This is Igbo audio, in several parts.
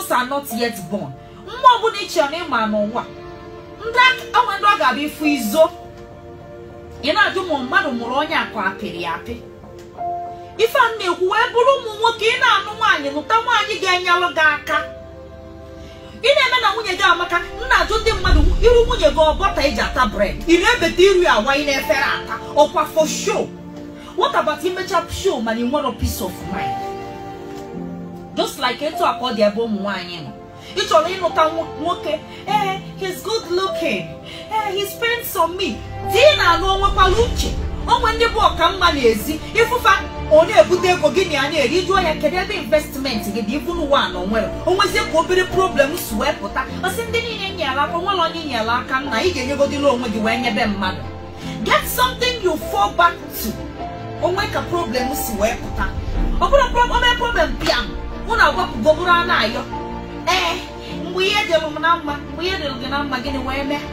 demons are not yet born mmụọ ọbụla ị chere na ịma n'ụwa ndị onwe ndị ọ ga-abịa ifu izo ị na-ajụ ma mmadụ mụrụ onye akụ apịrị ya apị ife a na-ekwu wee bụrụ ụmụ nwoke ị na-anụ nwaanyị lụta nwaanyị ga-enyelụ gị aka ị na-eme na nwunye gị amaka nna ajụ ndị mmadụ iru nwunye gị ọbọta eji ata bred ị na-ebeta iri awa ị na-efere ata ọkwa for show what about imecha show mana ị nwere peace of mind just like etu a ka ọ dị ebe ụmụ nwaanyị nọ ị chọrọ ịlụta nwoke ee he's good looking ee he spends on me di na-anụ onwekwala uche onwe ndị bụ ọkamma n'ezi ịfụfa ọ na-ebute ego gị na ya na-eri jụọ ya kedu ebe investment gị dị ibu n'ụwa na onwere onwezie ka obere problem si wee pụta ọsị ndị niile nyere aka nwere onye nyere aka nna ị ga-enyegodila onwe gị wee nyebe mmadụ get something you fall back to onwe ka problem si wee pụta ọ bụrụ obere problem bịam mụ na agbapụgo bụrụ a na-ayọ ee mgbe ihe dịrụ m na mma mgbe ihe dịrụ gị na mma gịnị wee mee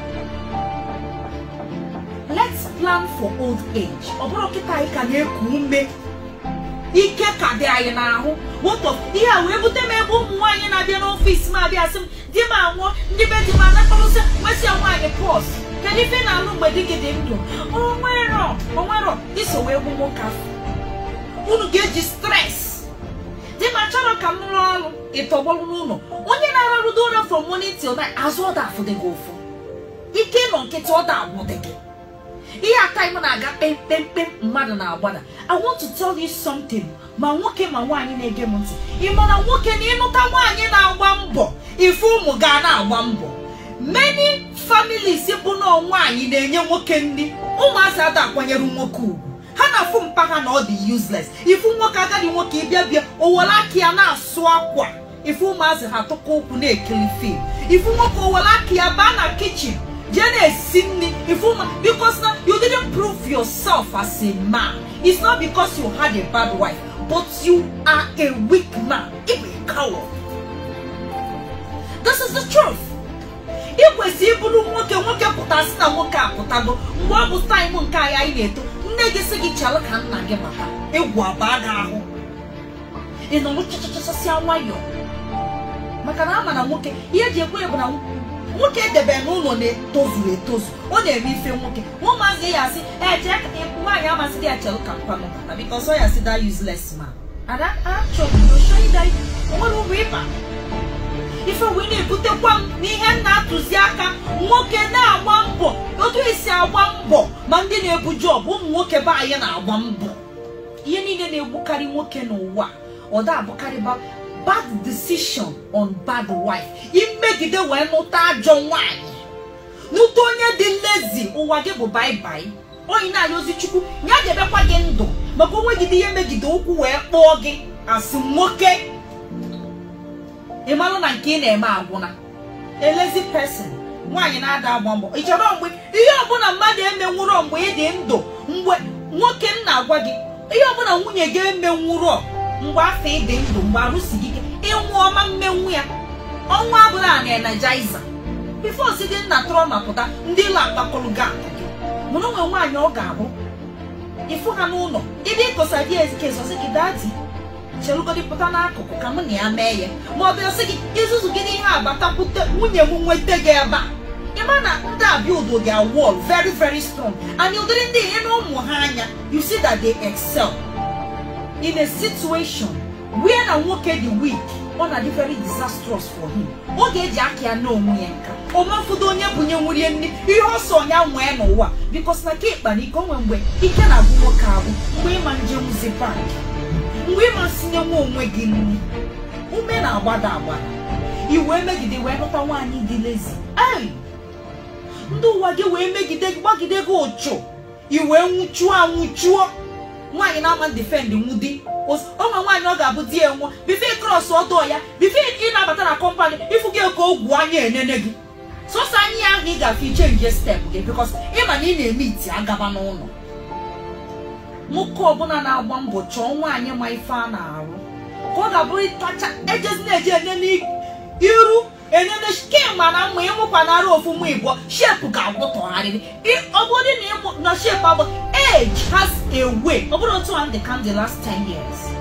let's plan for old age ọ bụrụ kịta anyị ka na-eku ume ike ka dị anyị n'ahụ wotọ ihe a wee bute m ebe ụmụ nwaanyị na-abịa n'ọfịs m abịa sị m di m anwụọ ndị be di m anakọrọsị nwesị ya nwaanyị pọs kedu ife na-alụ mgbe di gị dị ndụ onwerọ onwerọ iso wee gbu nwoke afọ unu ga-eji stres di m achọrọ ka m rụọ ọrụ ịtọgbọrụ n'ụlọ onye na-ararụdo ụra from morning till night azụ ọda afụdị gị ụfụ ike nọ nkịtị ọda agwụdị gị ihe aka m na-aga kpemkpemkpem mmadụ na-agbada i want to tell you something ma nwoke ma nwaanyị na-ege m ntị ị ma na nwoke na ịnụta nwaanyị na-agba mbọ ife ụmụ ga na-agba mbọ many families bụ na nwaanyị na-enye nwoke nri ụmụazị ada akwanyere nwoke ugwu ha na-afụ mpa ha na ọ dị useless ifu nwoke agadi nwoke ịbịa bịa owere aka ya na-asụ akwa ifu ụmụazị ha tụkọ ụkwụ na-ekiri fim ifu nwoke owere aka ya baa na kichin jee na-esi nri ifuma because na you didn't prove yourself as a man it's not because you had a bad wife but you are a weak man ịbụ a coward this is the truth ị kwesịrị ịbụrụ nwoke nwoke pụtasị na nwoke apụtago mgbe ọ bụ taịm nke anyị anyị na-eto nne gị sị gị chalụ ka nna gị mata egwu abaa gị ahụ ị nọrọ chachachasịa nwayọọ maka na ama na nwoke ihe eji ekwe ya bụ na nwoke edebe n'ụlọ na-etozuru etozu ọ na-eme ife nwoke ụmụazị ya asị eje nwaanyị amasị dị ya chelụ ka mkpanụ bata bikos ọ ya sị da useless man ada achọbụrụshoida nwere ụmụ ịba ife wee na-ebutekwa m n'ihe m na-atụzi aka nwoke na-agba mbọ otu esi agba mbọ ma ndị na-ebu jọb ụmụ nwoke be anyị na-agba mbọ ihe niile na-egbukarị nwoke n'ụwa ọ da abụkarịba bad decision on bad wife imegide wee nụta ajọ nwanyị nụta onye dị lezi ụwa gị bụ baibai onye na-ayọzi chukwu ya debekwa gị ndụ maka onwegide ihe megide ụkwụ wee kpọọ gị asị nwoke ịmalụ na nke ị na-eme agwụna elezi person nwaanyị na-ada agba mbọ ị chọrọ mgbe ihe ọbụla mmadụ emenwụrọ mgbe ị dị ndụ mgbe nwoke m na-agwa gị ihe ọbụla nwunye gị emenwụrọ mgbe afọ ịdị ndụ mgbe arụsi gị ike ịnwụ ọma mmenwu ya ọnwa abụla na energiza bifo si dị nna tụrọ ma pụta ndị ụlọ akpakọrọ gị aka gị mụrụ nwe nwaanyị ọ ga-abụ ịfụ ha n'ụlọ ịdị ịkosa di ezikezosi gị dadi cherugodi pụta n'akụkụ ka mụ na ya mee ya ma ọ bịa sị gị izuzu gị n'ihe abatakwute nwunye m nweta gị ebe a ịma na ndị abịa udo gị wall very very strong and ụdịrị ndị ihe na ụmụ ha anya you see that they excel in a situation where na nwoke dị weak ọ na-adị very disastrous for him ọ ga-eji aka ya n'onwe ya nka ọmafudo onye bunye nwurie nri ihe ọsọ ya nwee n'ụwa bikos na ka ịkpa na ike onwe mgbe ike na-agwụ nwoke agwụ mgbe ịma njenwuzi bank mgbe ịma sinye nwa onwe gị nri ume na-agbada agbada iwee megide wee nụta nwaanyị dị lezi ei ndị ụwa gị wee megide gị gbagide gị ụchụ iwee nwụchuo anwụchuo nwaanyị na-ama defend nwudi onwe nwaanyị ọ ga-abụ di enwe bife kros ọdọ ya bife ị na-abata na kọmpanị ịfụ gị ka ogwu anya enene gị sọsọ anya ahụ ị ga-afụ ichenji step gị bikos ịma na ị na-eme iti agaba n'ụlọ nwoke ọbụla na-agba mbọ chọọ nwaanyị ma ife a na-arụ ka ọ ga-abụrụ tacha ejezi na-eje enene iru enene kemgbe na mma ịmụkwanara ofu mụ igbo shep ga-agwụtọgharịrị ọ bụrụ na ịmụ na shep abụ age has a way ọ bụrụ otu a dị ka the last 10 years